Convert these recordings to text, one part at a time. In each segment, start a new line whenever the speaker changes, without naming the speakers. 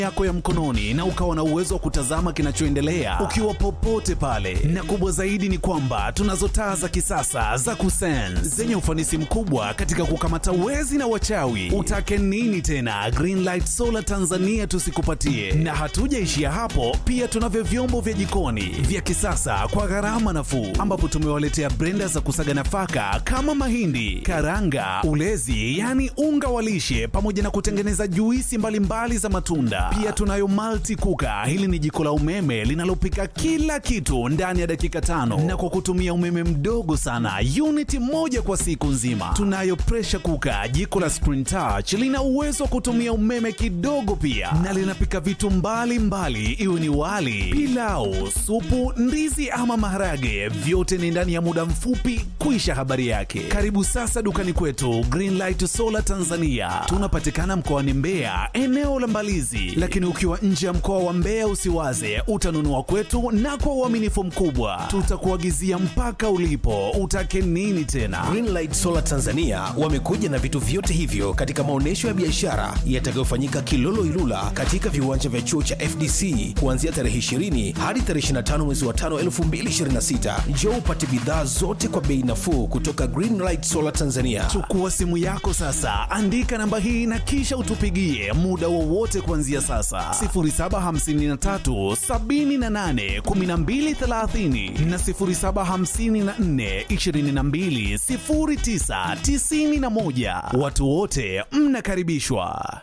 yako ya mkononi na ukawa na uwezo wa kutazama kinachoendelea ukiwa popote pale. Na kubwa zaidi ni kwamba tunazo taa za kisasa za kusense zenye ufanisi mkubwa katika kukamata wezi na wachawi. Utake nini tena? Greenlight Solar Tanzania tusikupatie. Na hatujaishia hapo, pia tunavyo vyombo vya jikoni vya kisasa kwa gharama nafuu, ambapo tumewaletea brenda za kusaga nafaka kama mahindi, karanga, ulezi, yani unga wa lishe, pamoja na kutengeneza juisi mbalimbali mbali za matunda. Pia tunayo multi kuka. Hili ni jiko la umeme linalopika kila kitu ndani ya dakika tano na kwa kutumia umeme mdogo sana, uniti moja kwa siku nzima. Tunayo pressure kuka, jiko la screen touch, lina uwezo wa kutumia umeme kidogo pia, na linapika vitu mbalimbali, iwe ni wali, pilau, supu, ndizi ama maharage, vyote ni ndani ya muda mfupi kuisha habari yake. Karibu sasa dukani kwetu Greenlight Solar Tanzania. Tunapatikana mkoani Mbeya, eneo la Mbalizi, lakini ukiwa nje ya mkoa wa Mbeya usiwaze, utanunua kwetu na kwa uaminifu mkubwa tutakuagizia mpaka ulipo. Utake nini tena?
Greenlight Solar Tanzania wamekuja na vitu vyote hivyo katika maonyesho ya biashara yatakayofanyika Kilolo Ilula katika viwanja vya chuo cha FDC kuanzia tarehe 20 hadi tarehe 25 mwezi wa 5 2026. Njoo upate bidhaa zote kwa bei nafuu kutoka Greenlight Solar Tanzania.
Chukua simu yako sasa, andika namba hii na kisha utupigie muda wowote kuanzia sasa 0753 78 1230 na 0754 22 09 91. Watu wote mnakaribishwa.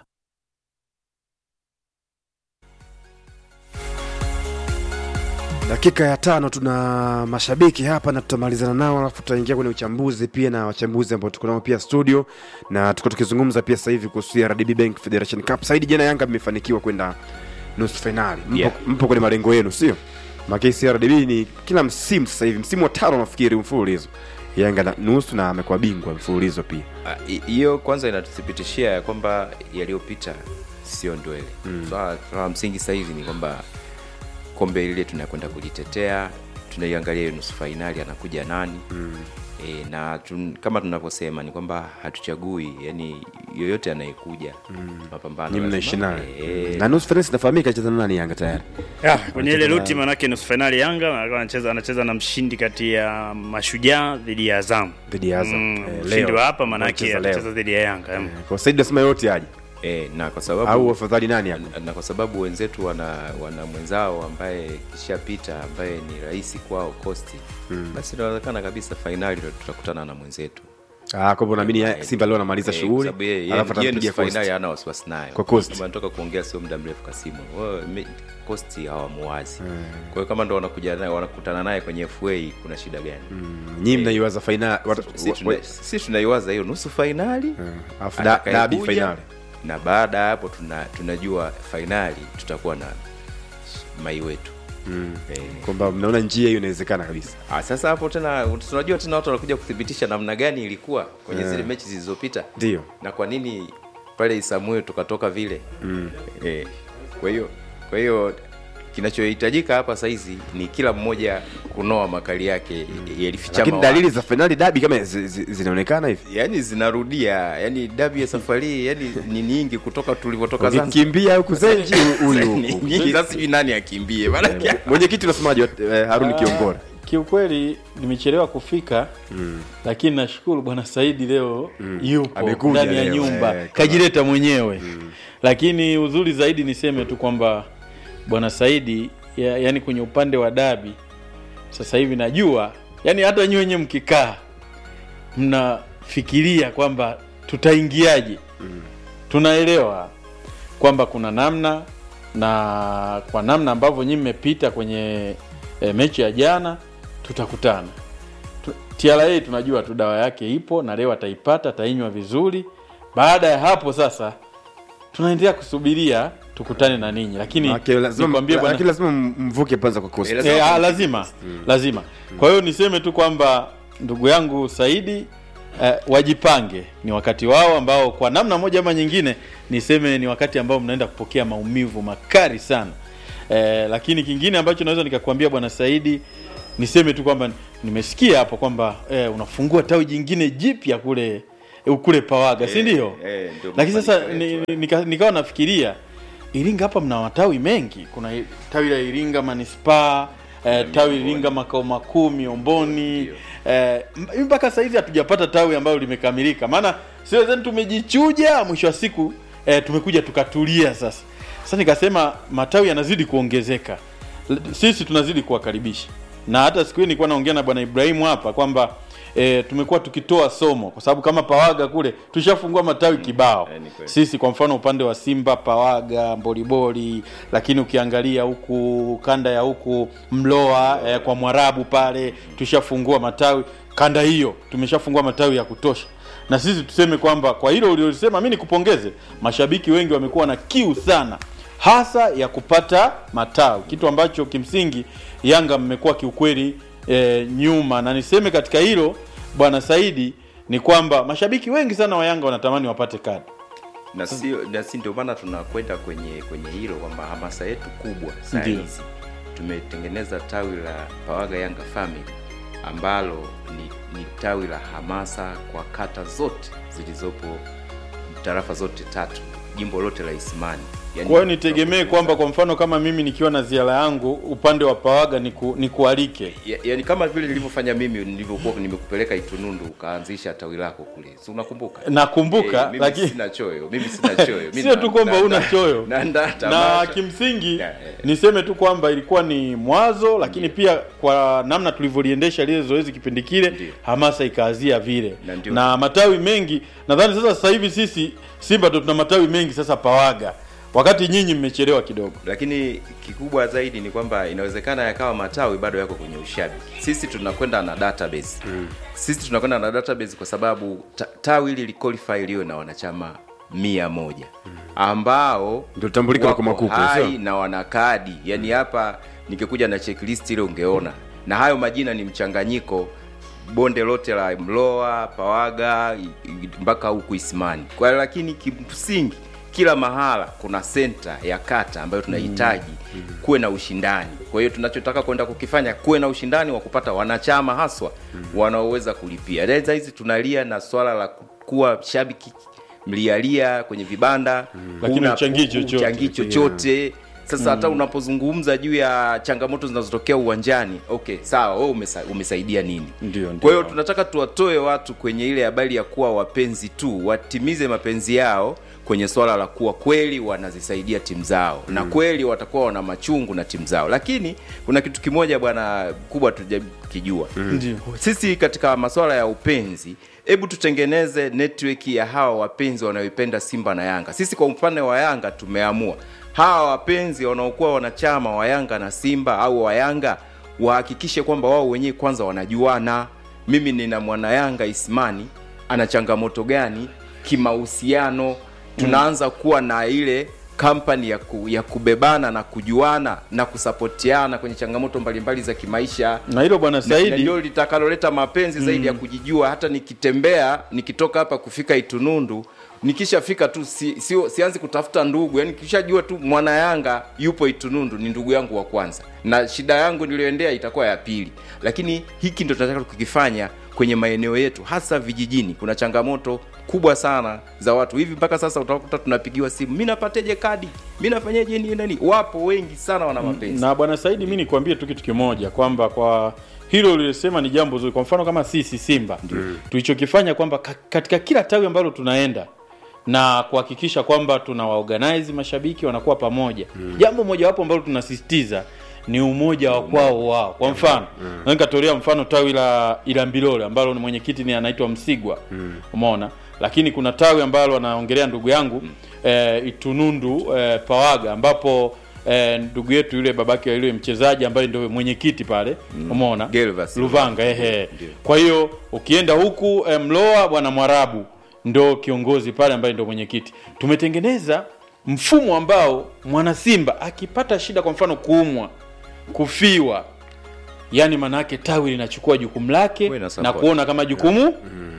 dakika ya tano tuna mashabiki hapa na tutamalizana nao alafu tutaingia kwenye uchambuzi pia na wachambuzi ambao tuko nao pia studio na tuko tukizungumza pia sasa hivi kuhusu rdb bank federation cup saidi jana yanga mmefanikiwa kwenda nusu fainali mpo,
Yeah.
mpo kwenye malengo yenu sio makesi rdb ni kila msimu sasa hivi msimu wa tano nafikiri mfululizo yanga na nusu na amekuwa bingwa mfululizo pia
Ah, hi- hiyo kwanza inatuthibitishia ya kwamba yaliyopita sio ndwele mm. swala swala la msingi sasa hivi ni kwamba kombe lile tunakwenda kulitetea tunaiangalia hiyo nusu fainali anakuja nani mm. e, na tun, kama tunavyosema ni kwamba hatuchagui yani yoyote anayekuja mm. mapambano
ni mnaishi
lazima-
naye
eh,
na nusu fainali zinafahamika cheza na nani yanga tayari
Ya, kwenye ile ruti manake nusu fainali Yanga alikuwa anacheza anacheza na mshindi kati ya Mashujaa dhidi ya Azam.
dhidi ya Azam
Mm,
Eh,
mshindi
leo.
wa hapa manake
Wanacheza leo.
anacheza dhidi ya Yanga. Mm.
kwa saidi nasema yote aje
e, na kwa sababu
au afadhali nani hapo
na kwa sababu wenzetu wana wana mwenzao ambaye kishapita ambaye ni rahisi kwao kosti mm. basi inawezekana kabisa fainali ndo tutakutana na mwenzetu
Ah, kwa hivyo naamini ya- Simba leo anamaliza
Eh, kwa
shughuli
sababu yeye-
alafu
yeye- yeye
atampiga
nusu fainali
Coast.
hana wasiwasi nayo
Kwa Coast.
Kama natoka kuongea sio muda mrefu kasimu Wao, me- kosti hawamuwazi kwa hiyo kama ndo wanakuja naye wanakutana naye kwenye fa kuna shida gani
Nyinyi mnaiwaza fainali wat-
si,
wa-
tuna,
wa-
si tunaiwaza hiyo nusu fainali
alafu da-
atakayekuja,
dabi fainali
na baada ya hapo tuna, tunajua fainali tutakuwa na mai wetu eh,
kwamba mnaona njia hiyo inawezekana kabisa
Ah, sasa hapo tena tunajua tena watu wanakuja kuthibitisha namna gani ilikuwa kwenye zile mechi zilizopita
Ndio.
na kwa nini pale Isamuel tukatoka vile mm. eh, kwa hiyo kwa hiyo kinachohitajika hapa saizi ni kila mmoja kunoa makali yake mm. yalifichama
lakini
wapi.
dalili za fainali dabi kama zi- zi- zinaonekana hivi
yani zinarudia yani dabi ya safari hii yani ni nyingi kutoka tulivyotoka Zanzibar
ukikimbia huku zenji huyu
Ni
huku
nyingi sasa sijui nani akimbie maanake
mwenyekiti unasemaje eh, haruni kiongora
kiukweli nimechelewa kufika mm. lakini nashukuru bwana saidi leo mm. yupo
Amekuja
ndani ya
leo,
nyumba
eh,
kajileta mwenyewe mm. lakini uzuri zaidi niseme tu kwamba bwana saidi ya, yani kwenye upande wa dabi sasa hivi najua yani hata nyi wenyewe mkikaa mnafikiria kwamba tutaingiaje mm. tunaelewa kwamba kuna namna na kwa namna ambavyo nyinyi mmepita kwenye e, mechi ya jana tutakutana Tu- TRA tunajua tu dawa yake ipo na leo ataipata atainywa vizuri baada ya hapo sasa tunaendelea kusubiria tukutane na ninyi lakini
Maana lazima
nikwambie bwana
lakini lazima mvuke kwanza kwa kosti
Eh, lazima-
e, a, lazima lazima kwa hiyo niseme tu kwamba ndugu yangu saidi eh, wajipange ni wakati wao ambao kwa namna moja ama nyingine niseme ni wakati ambao mnaenda kupokea maumivu makali sana eh, lakini kingine ambacho naweza nikakwambia bwana saidi niseme tu kwamba nimesikia hapo kwamba eh, unafungua tawi jingine jipya kule eh, kule pawaga si ndio
eh, ndio
lakini sasa
mafanikio
ni,
yetu,
ni- nika, nikawa nafikiria Iringa hapa mna matawi mengi. Kuna i- tawi la Iringa manispaa eh, tawi Iringa makao makuu Miomboni eh, m- mpaka saizi hatujapata tawi ambalo limekamilika, maana sio zenu tumejichuja, mwisho wa siku eh, tumekuja tukatulia sasa. Sasa nikasema matawi yanazidi kuongezeka, L- sisi tunazidi kuwakaribisha, na hata siku hii nilikuwa naongea na bwana Ibrahimu hapa kwamba E, tumekuwa tukitoa somo kwa sababu kama Pawaga kule tushafungua matawi kibao
eh, ni kweli.
sisi kwa mfano upande wa Simba, Pawaga, Mboliboli, lakini ukiangalia huku kanda ya huku Mloa eh, kwa Mwarabu pale tushafungua matawi kanda hiyo, tumeshafungua matawi ya kutosha. Na sisi tuseme kwamba kwa hilo uliosema, mi nikupongeze. Mashabiki wengi wamekuwa na kiu sana, hasa ya kupata matawi, kitu ambacho kimsingi Yanga mmekuwa kiukweli eh, nyuma, na niseme katika hilo bwana Saidi ni kwamba mashabiki wengi sana wa Yanga wanatamani wapate kadi.
na sio na si ndio maana tunakwenda kwenye kwenye hilo kwamba hamasa yetu kubwa saa
Ndio.
hizi tumetengeneza tawi la Pawaga Yanga Family ambalo ni, ni tawi la hamasa kwa kata zote zilizopo tarafa zote tatu jimbo lote la Isimani Yaani,
Kwa hiyo nitegemee
tunakutengeneza-
kwamba kwa mfano kama mimi nikiwa na ziara yangu upande wa Pawaga niku, nikualike
Ya- yaani kama vile nilivyofanya mimi nilivyokuwa nimekupeleka Itunundu ukaanzisha tawi lako kule, si unakumbuka?
nakumbuka,
Eh, mimi
lakini
sina choyo, mimi sina choyo. Mimi
sio
na-
tu kwamba
na-
una
na-
choyo
na, na,
na
tamasha.
kimsingi
Ya, ya.
niseme tu kwamba ilikuwa ni mwazo, lakini pia kwa namna tulivyoliendesha lile zoezi kipindi kile,
Ndio.
hamasa ikaazia vile
Na ndio.
na matawi mengi. Nadhani sasa sasa hivi sisi Simba ndo tuna matawi mengi sasa Pawaga, wakati nyinyi mmechelewa kidogo.
lakini kikubwa zaidi ni kwamba inawezekana yakawa matawi bado yako kwenye ushabiki. Sisi tunakwenda na database sisi tunakwenda na database kwa sababu ta, tawi hili liqualify liwe na wanachama mia moja ambao
Ndio tambulika
wako
kwa makuku,
hai
sio?
na wana kadi yani hapa nikikuja na checklist ile ungeona na hayo majina ni mchanganyiko bonde lote la mloa pawaga i- i- mpaka huku isimani kwa lakini kimsingi kila mahala kuna senta ya kata ambayo tunahitaji kuwe na ushindani kwa hiyo tunachotaka kwenda kukifanya kuwe na ushindani wa kupata wanachama haswa wanaoweza kulipia Dada hizi tunalia na swala la kuwa shabiki mlialia kwenye vibanda
Lakini
huna-
huchangii
hu-
chochote.
huchangii chochote sasa hata unapozungumza juu ya changamoto zinazotokea uwanjani okay sawa wewe umesa, umesaidia nini
Ndio, ndio.
kwa hiyo tunataka tuwatoe watu kwenye ile habari ya kuwa wapenzi tu watimize mapenzi yao kwenye swala la kuwa kweli wanazisaidia timu zao na kweli watakuwa wana machungu na timu zao lakini kuna kitu kimoja bwana kubwa tujakijua
Ndio.
sisi katika masuala ya upenzi hebu tutengeneze network ya hawa wapenzi wanaoipenda simba na yanga sisi kwa upande wa yanga tumeamua hawa wapenzi wanaokuwa wanachama wa yanga na simba au wa yanga wahakikishe kwamba wao wenyewe kwanza wanajuana mimi nina mwana yanga ismani ana changamoto gani kimahusiano tunaanza kuwa na ile kampani ya, ku, ya kubebana na kujuana na kusapotiana kwenye changamoto mbalimbali za kimaisha
Na hilo bwana
na- na
Saidi
ndio litakaloleta mapenzi zaidi ya kujijua hata nikitembea nikitoka hapa kufika itunundu nikishafika tu si, sio sianzi kutafuta ndugu yani kishajua tu mwana yanga yupo itunundu ni ndugu yangu wa kwanza na shida yangu niliyoendea itakuwa ya pili lakini hiki ndo tunataka kukifanya kwenye maeneo yetu hasa vijijini kuna changamoto kubwa sana za watu hivi mpaka sasa utakuta tunapigiwa simu mi napateje kadi mi nafanyeje nini nani wapo wengi sana wana mapenzi
na bwana Saidi, mi nikwambie tu kitu kimoja kwamba kwa hilo ulilosema ni jambo zuri. Kwa mfano kama sisi Simba tulichokifanya kwamba ka- katika kila tawi ambalo tunaenda na kuhakikisha kwamba tuna waorganize mashabiki wanakuwa pamoja. Jambo mojawapo ambalo tunasisitiza ni umoja wa kwao wao. Kwa mfano mm. nikatolea mfano tawi la Ilambilole ambalo ni mwenyekiti ni anaitwa Msigwa umeona, lakini kuna tawi ambalo anaongelea ndugu yangu eh, Itunundu eh, Pawaga ambapo eh, ndugu yetu yule babake yule mchezaji ambaye ndio mwenyekiti pale umeona
Gervas
Luvanga ehe.
Ndio.
Kwa hiyo ukienda huku eh, Mloa bwana Mwarabu ndo kiongozi pale ambaye ndo mwenyekiti. Tumetengeneza mfumo ambao mwana Simba akipata shida, kwa mfano kuumwa, kufiwa, yani manake tawi linachukua jukumu lake
Kuwe na
na
support.
kuona kama jukumu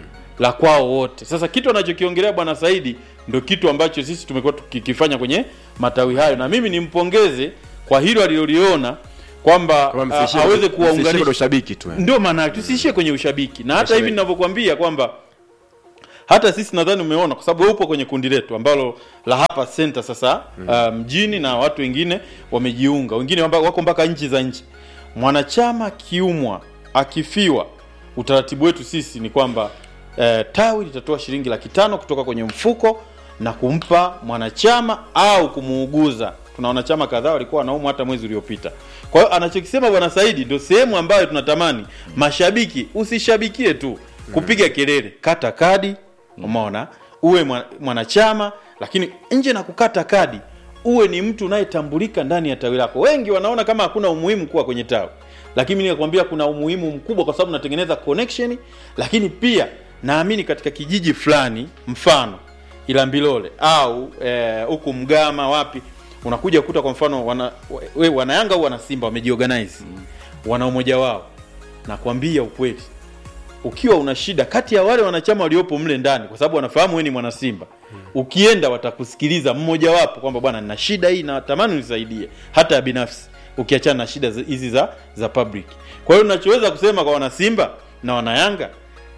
la kwao wote. Sasa kitu anachokiongelea bwana Saidi ndo kitu ambacho sisi tumekuwa tukikifanya kwenye matawi hayo, na mimi nimpongeze kwa hilo aliloliona kwamba
Kama
a-
msiishie-
aweze
msiishie kwenye
kuwaunganisha
ushabiki tu eh.
ndio maana tusiishie kwenye ushabiki na hata
Mashabiki.
hivi ninavyokuambia kwamba hata sisi nadhani umeona kwa sababu wewe upo kwenye kundi letu ambalo la hapa center sasa uh, mjini na watu wengine wamejiunga wengine wamba- wako mpaka nchi za nchi mwanachama akiumwa akifiwa utaratibu wetu sisi ni kwamba eh, tawi litatoa shilingi laki tano kutoka kwenye mfuko na kumpa mwanachama au kumuuguza tuna wanachama kadhaa walikuwa wanaumwa hata mwezi uliopita kwa hiyo anachokisema bwana saidi ndio sehemu ambayo tunatamani mashabiki usishabikie tu kupiga kelele kata kadi umeona uwe mwa- mwanachama lakini nje na kukata kadi uwe ni mtu unayetambulika ndani ya tawi lako wengi wanaona kama hakuna umuhimu kuwa kwenye tawi lakini mimi nikakwambia kuna umuhimu mkubwa kwa sababu natengeneza connection lakini pia naamini katika kijiji fulani mfano ilambilole au eh, huku mgama wapi unakuja kuta kwa mfano wana, we, wanayanga au wanasimba wamejiorganize wana umoja wao nakwambia ukweli ukiwa una shida kati ya wale wanachama waliopo mle ndani kwa sababu wanafahamu wewe ni mwanasimba ukienda watakusikiliza mmoja wapo kwamba bwana nina shida hii natamani unisaidie hata ya binafsi ukiachana na shida zi- hizi za za public kwa hiyo nachoweza kusema kwa wanasimba na wanayanga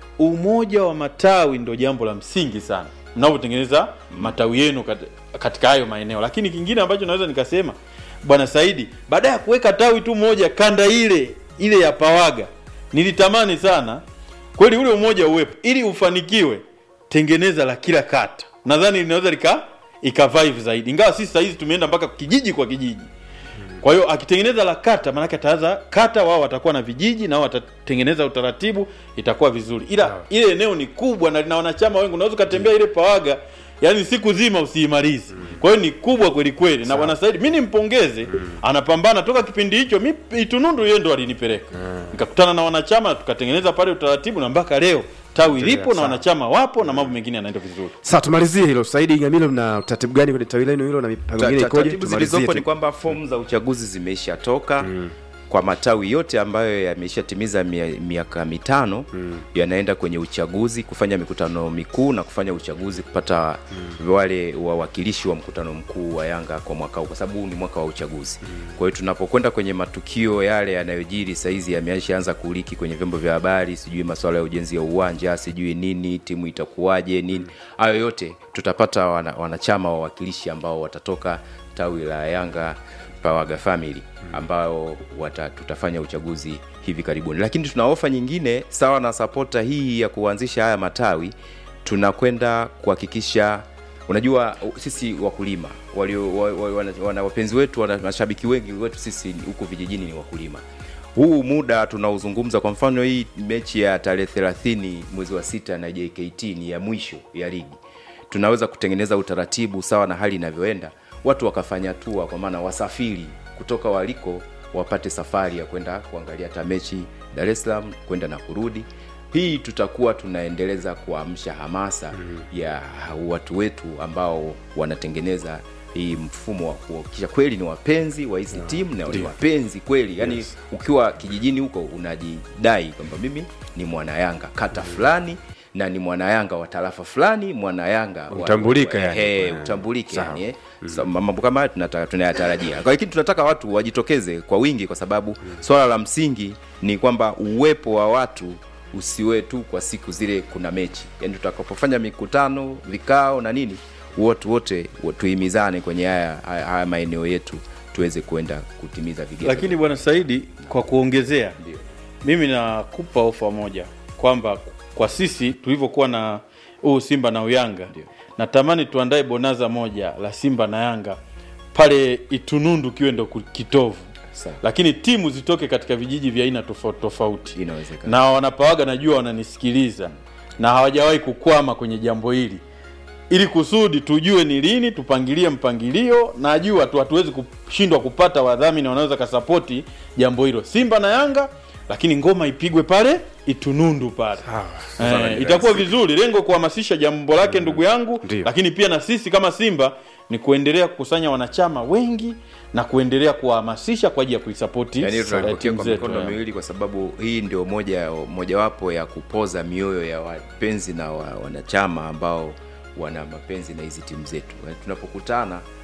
umoja wa matawi ndo jambo la msingi sana mnavyotengeneza matawi yenu kat- katika hayo maeneo lakini kingine ambacho naweza nikasema bwana saidi baada ya kuweka tawi tu moja kanda ile ile ya pawaga nilitamani sana kweli ule umoja uwepo ili ufanikiwe tengeneza la kila kata nadhani linaweza lika ikavive zaidi ingawa sisi sahizi tumeenda mpaka kijiji kwa kijiji kwa hiyo akitengeneza la kata maanake ataanza kata wao watakuwa na vijiji na wao watatengeneza utaratibu itakuwa vizuri ila ile eneo ni kubwa na lina wanachama wengi unaweza ukatembea ile pawaga yani siku zima usiimalizi kwa hiyo ni kubwa kweli kweli na bwana saidi mi nimpongeze anapambana toka kipindi hicho mi itunundu yeye ndo alinipeleka nikakutana na wanachama na tukatengeneza pale utaratibu na mpaka leo tawi lipo na
sawa.
wanachama wapo na mambo mengine yanaenda vizuri
Sasa tumalizie hilo. Saidi Ngamilo, mna utaratibu gani kwenye tawi lenu hilo na mipango
Ta-
mingine
ta-
ikoje?
taratibu
Tumalizie
zilizopo
tu.
ni kwamba fomu za uchaguzi zimeishatoka kwa matawi yote ambayo yameshatimiza mia- miaka mitano yanaenda kwenye uchaguzi kufanya mikutano mikuu na kufanya uchaguzi kupata wale wawakilishi wa mkutano mkuu wa Yanga kwa mwaka huu, kwa sababu huu ni mwaka wa uchaguzi. Kwa hiyo tunapokwenda kwenye matukio yale yanayojiri saizi yameshaanza kuliki kwenye vyombo vya habari, sijui masuala ya ujenzi ya uwanja, sijui nini, timu itakuwaje, nini, hayo yote tutapata wana, wanachama wawakilishi ambao watatoka tawi la Yanga Pawaga Family ambao wata, tutafanya uchaguzi hivi karibuni, lakini tuna ofa nyingine sawa na sapota hii ya kuanzisha haya matawi, tunakwenda kuhakikisha unajua sisi wakulima walio wa, wa, wana, wana wapenzi wetu wana mashabiki wengi wetu sisi huku vijijini ni wakulima huu muda tunaozungumza kwa mfano hii mechi ya tarehe 30 mwezi wa sita na JKT ni ya mwisho ya ligi tunaweza kutengeneza utaratibu sawa na hali inavyoenda watu wakafanya tua kwa maana wasafiri kutoka waliko wapate safari ya kwenda kuangalia hata mechi dar es salaam kwenda na kurudi hii tutakuwa tunaendeleza kuamsha hamasa ya watu wetu ambao wanatengeneza hii mfumo wa kuhakikisha kweli ni wapenzi wa hizi timu na ni wapenzi kweli yani
Yes.
ukiwa kijijini huko unajidai kwamba mimi ni mwanayanga kata fulani na ni mwanayanga wa tarafa fulani mwanayanga wa-
Utambulika
wa-
yani.
ehe,
Eh,
utambulike
sawa.
yani eh. So, mambo kama haya tunata- tunayatarajia Kwa lakini tunataka watu wajitokeze kwa wingi kwa sababu swala la msingi ni kwamba uwepo wa watu usiwe tu kwa siku zile kuna mechi yani tutakapofanya mikutano vikao na nini watu wote wa- tuhimizane kwenye haya, haya, haya maeneo yetu tuweze kuenda kutimiza vigezo
lakini bwana saidi kwa kuongezea
Ndio.
mimi nakupa ofa moja kwamba kwa sisi tulivyokuwa na huu simba na uyanga
Ndio.
natamani tuandae bonaza moja la simba na yanga pale itunundu kiwe ndo ku- kitovu
Sawa.
lakini timu zitoke katika vijiji vya aina tofauti tofauti
Inawezekana.
na wanapawaga najua wananisikiliza na hawajawahi kukwama kwenye jambo hili ili kusudi tujue ni lini tupangilie mpangilio najua tu hatuwezi kushindwa kupata wadhamini wanaweza kasapoti jambo hilo simba na yanga lakini ngoma ipigwe pale itunundu pale eh, itakuwa vizuri lengo kuhamasisha jambo lake ndugu yangu
Ndio.
lakini pia na sisi kama simba ni kuendelea kukusanya wanachama wengi na kuendelea kuwahamasisha kwa ajili ya kuisapoti
yani
eh,
tunalipokea
timu
kwa
zetu,
mikono
eh.
miwili kwa sababu hii ndio moja mojawapo ya kupoza mioyo ya wapenzi na wa, wanachama ambao wana mapenzi na hizi timu zetu Yani tunapokutana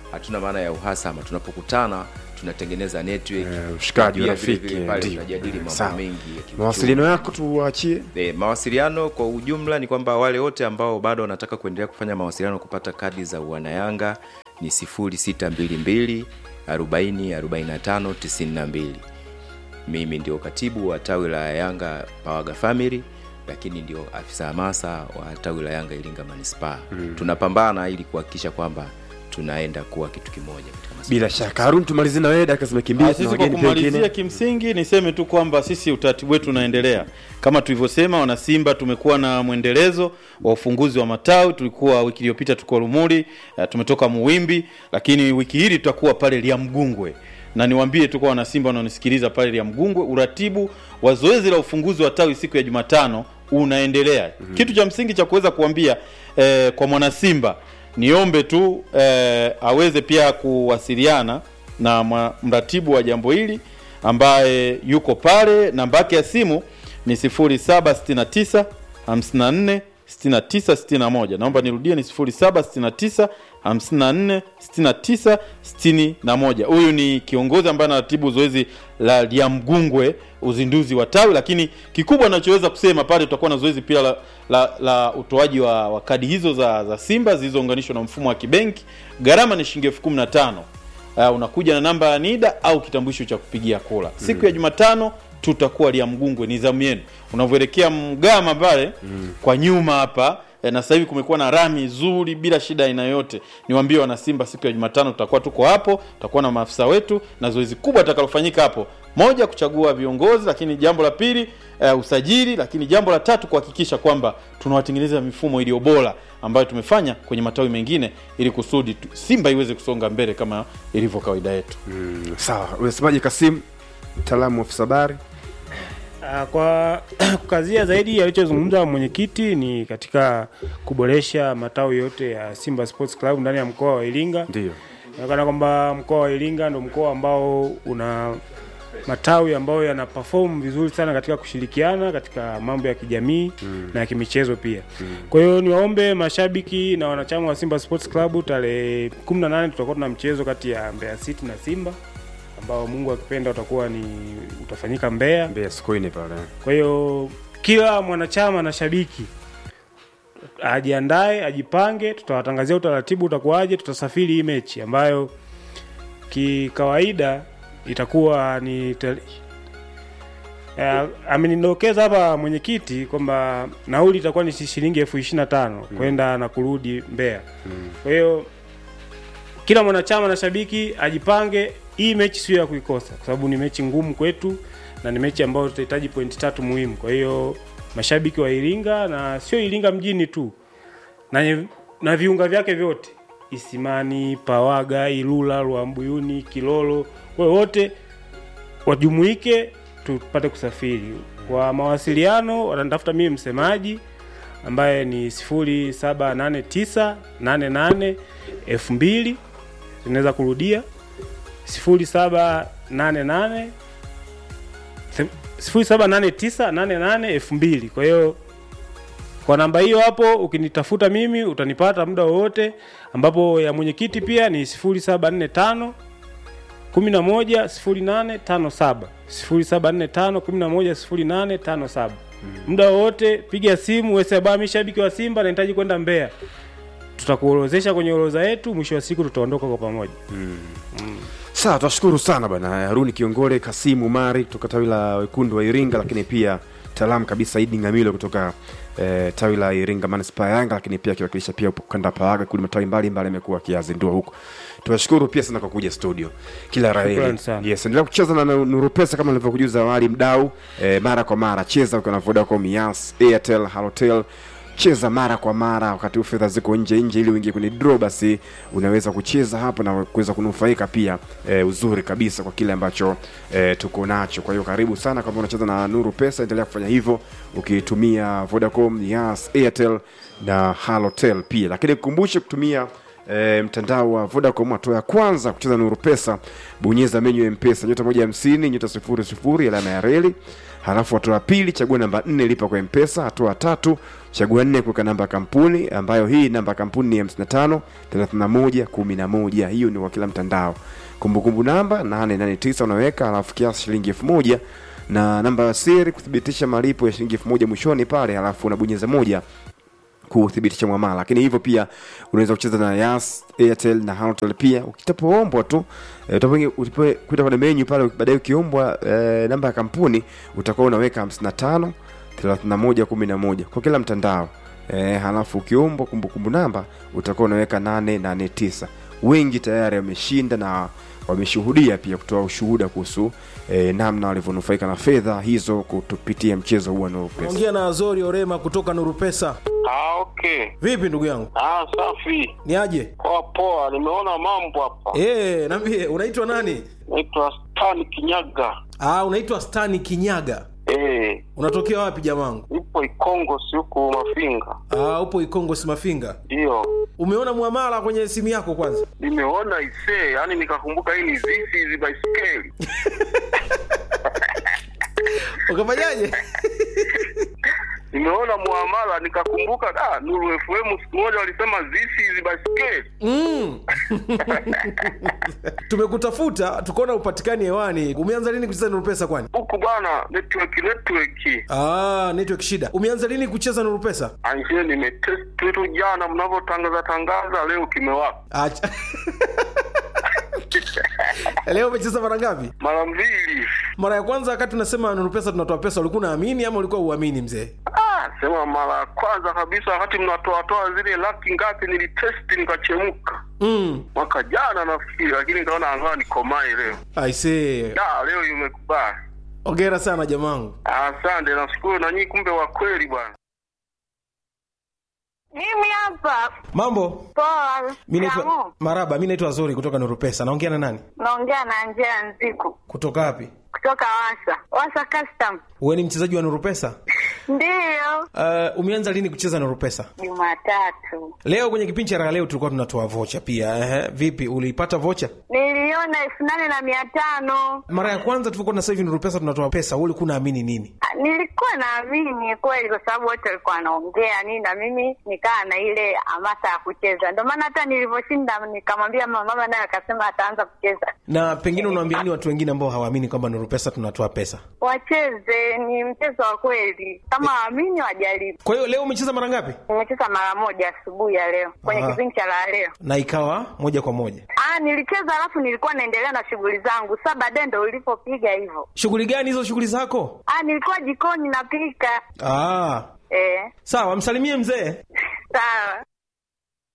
hatuna maana ya uhasama tunapokutana tunatengeneza network
Eh, ushikaji,
na pia
urafiki,
vile vile pale
ndio.
tunajadili mambo
Sawa.
mengi ya kiuchumi.
mawasiliano yako tuwaachie
E, mawasiliano kwa ujumla ni kwamba wale wote ambao bado wanataka kuendelea kufanya mawasiliano kupata kadi za wanayanga ni 0622 40 45 92 mimi ndio katibu wa tawi la yanga pawaga family lakini ndio afisa hamasa wa tawi la yanga iringa manispaa mm. tunapambana ili kuhakikisha kwamba tunaenda kuwa kitu kimoja katika masuala
bila shaka harun tumalizie na wewe dakika zimekimbia
Ah,
tuna
sisi kwa
wageni pia
kumalizia
wengine
kimsingi niseme tu kwamba sisi utaratibu wetu unaendelea kama tulivyosema wanasimba tumekuwa na mwendelezo wa ufunguzi wa matawi tulikuwa wiki iliyopita tuko lumuli uh, tumetoka muwimbi lakini wiki hili tutakuwa pale liamgungwe na niwaambie tu kwa wanasimba wanaonisikiliza pale liamgungwe uratibu wa zoezi la ufunguzi wa tawi siku ya jumatano unaendelea mm-hmm. kitu cha msingi cha kuweza kuambia eh, kwa mwanasimba niombe tu eh, aweze pia kuwasiliana na mwa- mratibu wa jambo hili ambaye yuko pale namba yake ya simu ni 0769 54 69 61 naomba nirudie ni 0769 54 69 61 huyu ni kiongozi ambaye anaratibu zoezi la liamgungwe uzinduzi wa tawi lakini kikubwa anachoweza kusema pale tutakuwa na zoezi pia la, la, la utoaji wa, wa kadi hizo za, za simba zilizounganishwa na mfumo wa kibenki gharama ni shilingi elfu kumi na tano uh, unakuja na namba ya NIDA au kitambulisho cha kupigia kura. Siku ya Jumatano tutakuwa Liamgungwe, ni zamu yenu. Unavyoelekea Mgama pale mm. kwa nyuma hapa eh, na sasa hivi kumekuwa na rami nzuri bila shida aina yoyote. Niwaambie wana Simba, siku ya Jumatano tutakuwa tuko hapo, tutakuwa na maafisa wetu na zoezi kubwa litakalofanyika hapo, moja kuchagua viongozi, lakini jambo la pili uh, usajili, lakini jambo la tatu kuhakikisha kwamba tunawatengeneza mifumo iliyo bora ambayo tumefanya kwenye matawi mengine ili kusudi tu- Simba iweze kusonga mbele kama ilivyo kawaida yetu.
Mm, sawa unasemaje kasim mtaalamu wa afisa habari
Ah, kwa kukazia zaidi alichozungumza mwenyekiti ni katika kuboresha matawi yote ya Simba Sports Club ndani ya mkoa wa Iringa.
ndio
Inaonekana kwamba mkoa wa Iringa ndo mkoa ambao una matawi ambayo yana perform vizuri sana katika kushirikiana katika mambo ya kijamii mm. na ya kimichezo pia. Mm. Kwa hiyo niwaombe mashabiki na wanachama wa Simba Sports Club tarehe 18 tutakuwa tuna mchezo kati ya Mbeya City na Simba ambao Mungu akipenda utakuwa ni utafanyika Mbeya.
mbea sikoine pale
Kwa hiyo kila mwanachama na shabiki ajiandae, ajipange, tutawatangazia utaratibu utakuwaje. Tutasafiri hii mechi ambayo kikawaida itakuwa ni tel... Uh, amenidokeza hapa mwenyekiti kwamba nauli itakuwa ni shilingi elfu ishirini na tano kwenda na kurudi Mbeya. Kwa hiyo kila mwanachama na shabiki ajipange, hii mechi sio ya kuikosa, kwa sababu ni mechi ngumu kwetu na ni mechi ambayo tutahitaji pointi tatu muhimu. Kwa hiyo mashabiki wa Iringa na sio Iringa mjini tu na, na viunga vyake vyote Isimani, Pawaga, Ilula, Rwambuyuni, Kilolo, kwa hiyo wote wajumuike tupate kusafiri. Kwa mawasiliano wanatafuta mimi msemaji ambaye ni 078988 2000 tunaweza kurudia 0788 078988 kwa hiyo kwa namba hiyo hapo ukinitafuta mimi utanipata muda wowote ambapo ya mwenyekiti pia ni 0745 110857 0745 110857 muda wowote piga simu wesaba mi shabiki wa simba nahitaji kwenda mbeya tutakuorozesha kwenye orodha yetu mwisho wa siku tutaondoka kwa pamoja
sawa tunashukuru sana bana haruni kiongole kasimu umari kutoka tawi la wekundu wa iringa lakini pia mtaalamu kabisa idi ngamilo kutoka eh, tawi la iringa manispaa ya yanga lakini pia akiwakilisha pia ukanda paaga kuli matawi mbalimbali amekuwa akiyazindua huko tunashukuru pia sana kwa kuja studio kila raheri
Shukrani sana.
yes endelea kucheza na nuru pesa kama nilivyokujuza awali mdau eh, mara kwa mara cheza ukiwa na vodacom yas airtel halotel cheza mara kwa mara wakati huu fedha ziko nje nje ili uingie kwenye draw basi unaweza kucheza hapo na kuweza kunufaika pia e, uzuri kabisa kwa kile ambacho e, tuko nacho kwa hiyo karibu sana kama unacheza na nuru pesa endelea kufanya hivyo ukitumia vodacom yas airtel na halotel pia lakini kukumbushe kutumia E, mtandao wa Vodacom hatua ya kwanza kucheza Nuru Pesa, bonyeza menyu ya Mpesa nyota moja hamsini nyota sifuri sifuri alama ya reli. halafu hatua ya pili chagua namba nne lipa kwa mpesa hatua ya tatu chagua nne kuweka namba ya kampuni ambayo hii namba ya kampuni ni 55 31 11 hiyo ni kwa kila mtandao kumbukumbu namba 889 unaweka halafu kiasi shilingi elfu moja na namba ya siri kuthibitisha malipo ya shilingi elfu moja mwishoni pale halafu unabonyeza moja kuthibitisha mwamala lakini hivyo pia unaweza kucheza na yas airtel na Halotel pia ukitapoombwa tu eh, utapoingia- utipo- kuita kwenye menyu pale baadaye ukiombwa eh, namba ya kampuni utakuwa unaweka 55 31 11 kwa kila mtandao eh, halafu ukiombwa kumbukumbu namba utakuwa unaweka 889 wengi tayari wameshinda na wameshuhudia pia kutoa ushuhuda kuhusu eh, namna walivyonufaika na fedha hizo kutupitia mchezo huu wa Nuru Pesa.
ongea na azori orema kutoka nuru pesa
Ah, okay.
vipi ndugu yangu
Ah, safi.
ni aje
Poa poa, nimeona mambo hapa.
e, nambie unaitwa nani
Naitwa Stan Kinyaga.
ah, unaitwa stani kinyaga
Eh,
unatokea wapi jamangu
nipo Ikongo si huku Mafinga.
ah, upo ikongo simafinga
Ndio.
umeona mwamala kwenye simu yako kwanza
Nimeona isee, yani nikakumbuka hii ni zizi hizi baiskeli.
ukafanyaje
Nimeona muamala nikakumbuka ah, Nuru FM siku moja walisema zizi hizi baiskeli.
mm. tumekutafuta tukaona upatikani hewani umeanza lini kucheza nuru pesa kwani
Huku bwana network network.
ah, network shida umeanza lini kucheza nuru pesa
Anjie nimetest tu jana mnavyotangaza tangaza leo kimewaka.
Acha. leo umecheza mara ngapi
Mara mbili.
mara ya kwanza wakati unasema nuru pesa tunatoa pesa ulikuwa unaamini ama ulikuwa uamini mzee
Ah, sema mara ya kwanza kabisa wakati mnatoatoa zile laki ngapi nilitesti nikachemka
mm.
mwaka jana nafikiri, lakini nikaona angaa nikomae leo.
aisee
Da, leo imekubali.
ongera sana jamangu
Asante, nashukuru na nyinyi, kumbe wa kweli bwana.
Mimi hapa
mambo
poa.
mi naitwa
Kamu,
maraba mi naitwa zuri kutoka nuru pesa naongea na nani
naongea na Angela Nziku
kutoka wapi
kutoka Wasa Wasa Custom.
uwe ni mchezaji wa nuru pesa
Ndiyo,
uh, umeanza lini kucheza nuru pesa
Jumatatu
leo kwenye kipindi cha raha leo tulikuwa tunatoa vocha pia Ehe, vipi uliipata vocha
niliona elfu nane na mia tano.
mara ya kwanza tulikuwa na sasa hivi nuru pesa tunatoa pesa wewe ulikuwa unaamini nini
Ah, Nilikuwa naamini kweli, kwa sababu wote walikuwa wanaongea nini, na mimi nikaa na ile hamasa ya kucheza. Ndio maana hata nilivyoshinda nikamwambia mama, mama naye akasema ataanza kucheza.
na pengine unawaambia nini watu wengine ambao hawaamini kwamba nuru pesa tunatoa pesa
Wacheze, ni mchezo wa kweli, kama waamini wajaribu.
kwa hiyo leo umecheza mara ngapi
Nimecheza mara moja asubuhi ya leo kwenye
Aha.
kipindi cha la leo.
na ikawa moja kwa moja
Ah, nilicheza alafu nilikuwa naendelea na shughuli zangu. Sasa baadaye ndo ulipopiga hivyo.
shughuli gani hizo shughuli zako
Ah, nilikuwa jikoni napika.
ah,
Eh,
sawa msalimie mzee
sawa.